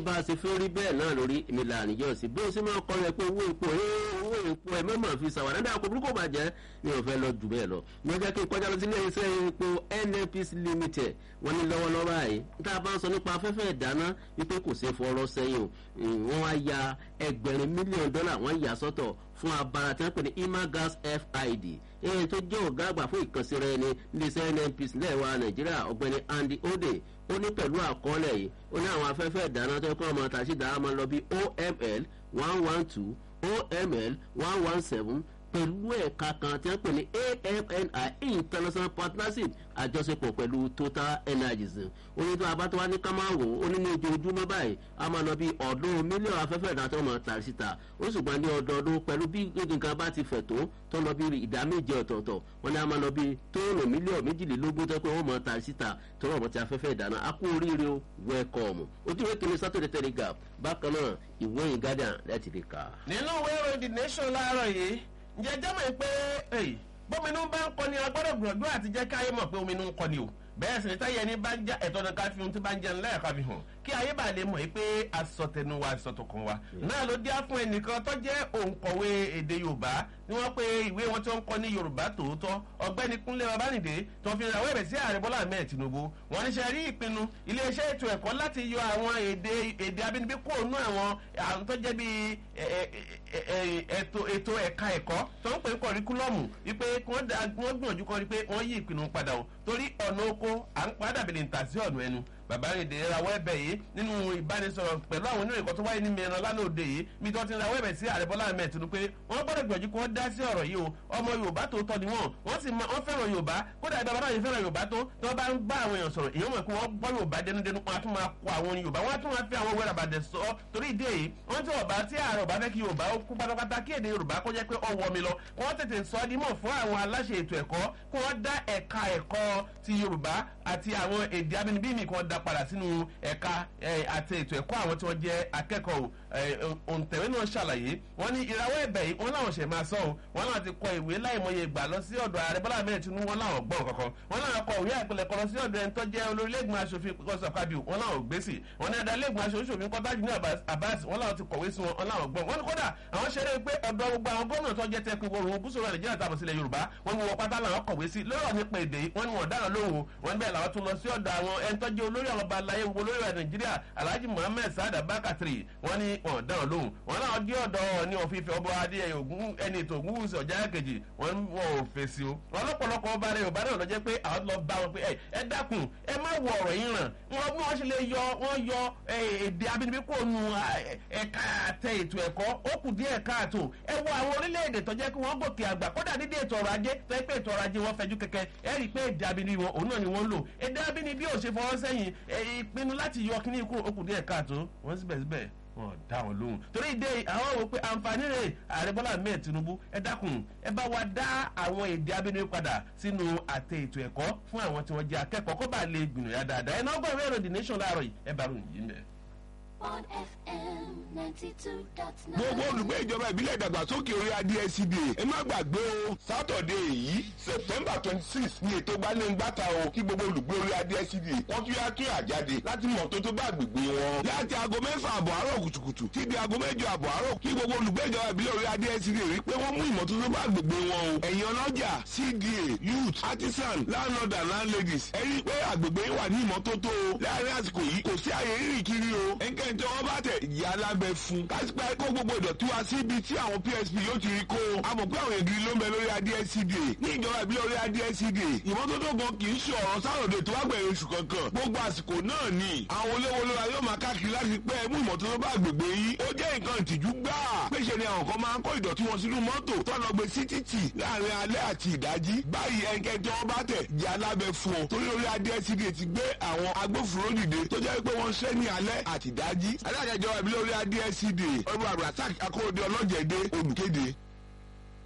bá a ṣe fẹ́ rí bẹ́ẹ̀ náà lórí èmi là níjọ́ sí bí o sì máa kọ́ ẹ pé owó epo owó epo ẹ mọ̀mọ́ fi ṣàwádà dáa kó burúkú bàjẹ́ mi ò fẹ́ lọ jù bẹ́ẹ̀ lọ. mo jẹ́ kí n kọjá lọ sí ilé iṣẹ́ epo nnpc limited wọ́n ní lọ́wọ́lọ́wọ́ báyìí tá a bá ń sọ nípa afẹ́fẹ́ ìdáná wípé kò ṣeé fọ̀rọ̀ sẹ́yìn o wọ́n wá ya ẹgbẹ̀rin mílíọ̀nù dọ́là wọ́n yà sọ́tọ̀ fún abara tí wọ́n pè ní imagas fid èyí tó jẹ́ ọ̀gá àgbà fún ìkànsí rẹ̀ ní iléeṣẹ́ nnpc lẹ́wà nàìjíríà ọ̀gbẹ́ni andy ode ó ní pẹ̀lú àkọọ́lẹ̀ yìí ó ní àwọn afẹ́fẹ́ ìdáná tó kọ́ ọmọ tàṣí dáná máa lọ bí oml one one two oml one one seven pẹ̀lú ẹ̀ka kan tí wọ́n pè ní amni international partnership àjọṣepọ̀ pẹ̀lú total energies oní tó abá tó wá ní ká máa wò ó ní ní ojoojúmọ́ báyìí a máa lọ bí ọ̀ọ́dún mílíọ̀nù afẹ́fẹ́ ìdáná tó máa tà síta ó ṣùgbọ́n ní ọdọọdún pẹ̀lú bí nǹkan bá ti fẹ̀ tó tó lọ bí ìdá méje ọ̀tọ̀ọ̀tọ̀ wọn ní a máa lọ bí tóònù mílíọ̀nù méjìlélógún tó pé wọ́n máa tà síta tó rọ̀ mọ́ ti afẹ́fẹ́ ìdáná a kú oríire o wẹ́ẹ̀kọ̀ọ̀mù ojú ìwé kìíní sátọ̀dẹ̀ telegraph bákan náà ìwé yìí guardian láti lè kà. nínú ìwé ìròyìn the nation láàárọ̀ yìí ǹjẹ́ jẹ́mọ̀ pé bóminú bá ń kọ́ ni agbọ́dọ̀ gbìyànjú àti jẹ́ káyé mọ̀ pé ominú ń kọ́ ni o bẹ́ẹ̀ sì ni táyé ẹni bá ń já ẹ̀tọ́ ní ká fi ohun tí bá ń jẹun lẹ́ẹ̀ka fi hàn kí ayé bá lè mọ̀ pé asọ̀tẹnu wa asọ̀tọ̀kan wa náà ló díá fún ẹnìkan tó jẹ́ òǹkọ̀wé èdè yorùbá ni wọ́n pe ìwé wọn tí wọ́n ń kọ́ ní yorùbá tòótọ́ ọ̀gbẹ́ni kúnlé babánìdé tó fi rawọ́ ẹ̀bẹ̀ sí ààrẹ bọ́lá ahmed tinubu wọ́n ní ṣe rí ìpinnu iléeṣẹ́ ètò ẹ̀kọ́ láti yọ àwọn èdè èdè abínibí kúrò nú àwọn àwọn tó jẹ́ bíi ètò ẹ̀ka ẹ̀kọ́ tó ń pè ń kọ̀ríkúlọ̀mù wípé wọ́n gbìyànjú kan rí pé wọ́n yí ìpinnu padà o torí ọ̀nà oko à ń padà bèlè ń tà sí ọ̀nà ẹnu bàbá rèdè rawọ́ ẹ̀bẹ̀ yìí nínú ìbánisọ̀rọ̀ pẹ̀lú àwọn oníròyìn kan tó wáyé ní mìíràn lánàá òde yìí mi tó ti rawọ́ ẹ̀bẹ̀ sí ààrẹ bọ́lá ahmed tinubu pé wọ́n gbọ́dọ̀ gbìyànjú kí wọ́n dá sí ọ̀rọ̀ yìí o ọmọ yorùbá tó tọ́ ni wọ́n wọ́n sì máa wọ́n fẹ́ràn yorùbá kódà ìbá bàbá yìí fẹ́ràn yorùbá tó tí wọ́n bá ń bá àwọn èèyàn sọ̀rọ̀ èèyàn mọ̀ pé wọ́n gbọ́ yorùbá dẹnudẹnu wọn á tún máa kọ àwọn yorùbá wọn á tún máa fi àwọn wẹ́rẹ́ àbàdẹ̀ sọ torí ìdí èyí wọ́n tí ọba tí ààrẹ ọba fẹ́ kí yorùbá ó kú pátápátá kí èdè yorùbá kó jẹ́ pé ọ wọ mi lọ kí wọ́n tètè sọ ọ́ dímọ̀ fún àwọn aláṣẹ ètò ẹ̀kọ́ kí wọ́n dá ẹ̀ka ẹ̀kọ́ ti yorùbá àti àwọn èdè abínibí mi kí wọ́n dá padà sínú ẹ̀ka àti ètò ẹ̀kọ́ àwọn tí wọ́n jẹ́ akẹ́kọ̀ọ́ òǹtẹ̀wé náà ṣàlàyé wọ́n ní ìrawọ́ ẹ̀bẹ̀ yìí wọ́n láwọn ṣẹ̀ máa sọ ọ́ wọ́n láwọn ti kọ ìwé láìmọye ìgbà lọ sí ọ̀dọ̀ ààrẹ bọ́lá mẹ́rin tinubu wọ́n láwọn gbọ́n kankan wọ́n láwọn kọ ìwé àpilẹ̀kọ lọ sí ọ̀dọ̀ ẹni tó jẹ́ olórílẹ̀gbọ̀n aṣòfin kọ́sọ̀ kábíù wọ́n láwọn gbèsè wọ́n ní adalẹ́gbọ̀n aṣòfin kọ́tájì ní abbas wọ́n láwọn ti kọ̀wé sí wọn wọ́n láwọn gbọ́n wọ́n ní kódà àwọn ṣeré pé ọ̀dọ̀ gbogbo àwọn gómìnà tó jẹ́ tẹkùn ìwọ̀rùn gúúsù rẹ̀ nàìjíríà tàbí sílẹ̀ yorùbá wọ́n ní wọ́n pátá làwọn kọ̀wé sí lọ́rọ̀ nípa èdè wọ́n ní wọ́n dára lóhùn wọ́n bẹ́ẹ̀ làwọn tún lọ sí ọ̀dọ̀ àwọn ẹni tó jẹ́ olórí àwọn ọba aláyé gbogbo olórí rẹ̀ nàìjíríà alhaji muhammed saada bakatiri wọ́n ní wọ́n dára lóhùn wọ́n náà dé ọ̀dọ̀ ní òfìfẹ́ ọba adé ogun ẹni ètò ogun wùsì ọ̀já kejì wọ́n wọn ò fèsì o wọ́n lọ́pọ̀lọpọ̀ ọba rẹ̀ yorùbá náà lọ jẹ́ pé àwọn lọ bá wọn pé ẹ dákun ẹ má wọ ọ̀rọ̀ yín ràn wọn bí wọ́n ṣe lè yọ wọ́n yọ èdè abínibí kò nu ẹ̀ka àtẹ ètò ẹ̀kọ́ ó kù díẹ̀ káàtó ẹ wo àwọn orílẹ̀-èdè tó jẹ́ kí wọ́n gòkè àgbà kódà dídé ètò ọrọ̀ ajé tó yẹ pé ètò ọrọ̀ ajé wọn fẹjú kẹkẹ ẹ rí i pé èdè abínibí wọn òun náà ni wọ́n ń lò èdè abínibí ò ṣe fọwọ́ sẹ́yìn ìpinnu láti yọ kíní ikú ó kù díẹ̀ káàtó wọ́n síbẹ̀síbẹ̀ wọn dá wọn lóhùn torí ìdè àwọn wò pé àǹfààní rẹ̀ ààrẹ bọ́lá mẹ́ẹ̀ tinubu ẹ dákun ẹ bá wa dá àwọn èdè abínibí padà sínú àtẹ ètò ẹ̀kọ́ fún àwọn tí wọ́n jẹ́ akẹ́kọ̀ọ́ kó bá lè gbìyànjú yá dáadáa ẹ náà gbọ́ ìwé ìròyìn nation láàárọ̀ yìí ẹ bá ròyìn yìí mẹ́. on FM ninety two dot nine. gbogbo olùgbé ìjọba ìbílẹ̀ ìdàgbàsókè orí adcsda ẹ má gbàgbé o sátọ̀dé yìí september twenty six ní ètò gbaléǹgbàta o kí gbogbo olùgbé orí adcsda wọ́n tún yá kí àjáde láti mọ̀ tó tó bá gbègbè wọn. láti aago mẹ́fà àbọ̀ àárọ̀ kùtùkùtù tí di aago mẹ́jọ àbọ̀ àárọ̀ kí gbogbo olùgbé ìjọba ìbílẹ̀ orí adcsda rí pé wọ́n mú ìmọ́tótó bá gbègbè wọn o. ẹ̀yin ọlọ́jà cda youth artisan landlord and landladies ẹ rí i pé àgbègbè yín wà ní ìmọ́tótó o. láàárín àsìkò yìí kò sí àyè rírìn kiri o. ẹnikẹ́ni tí wọ́n bá tẹ̀ ìyá alábẹ́ fún. kásìpẹ́ kó gbogbo ìdọ̀tí wá sí ibi tí àwọn psp yóò ti rí kó. a mọ̀ pé àwọn ègiri ló ń bẹ lórí adscda. ní ìjọba ìbílẹ̀ orí adscda. ìmọ́tótó gan kì í ṣe ọ̀rọ̀ sáròdè tó wá gbẹ̀yìn oṣù kankan. gbogbo àsìkò náà ni àwọn olówólóra yóò máa káàkiri láti pẹ́ mú ìmọ́tótó bá àgbègbè yìí. ó jẹ́ nǹkan ìtìjú gbáà. péṣe ni àwọn kan máa ń kó ìdọ̀tí wọn sínú mọ́tò tó lọ gbé sí títì láàrin alẹ́ àti ìdájí. báyìí ẹnikẹ́ni tí wọ́n bá tẹ̀ jẹ́ alábẹ́ fún ọ. torí orí adscda ti gbé àwọn agbófinró dìde tó jẹ́ pé wọ́n ṣẹ́ ní alẹ́ àti ìdájí. alága ìjọba ìbílẹ̀ orí adscda ọ̀rọ̀ abdulrasaq akóredé ọlọ́jẹ̀dẹ́ olùkéde.